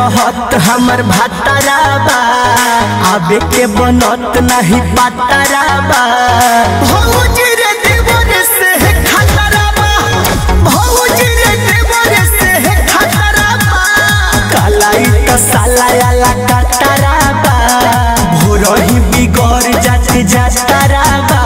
रहत हमर भातारा बा आबे के बनत नहीं पातारा बा भौजी रे देवर से है खतरा बा भौजी रे देवर से है खतरा बा कालाई त साला आला कतरा बा भोरही बिगड़ जात जातरा बा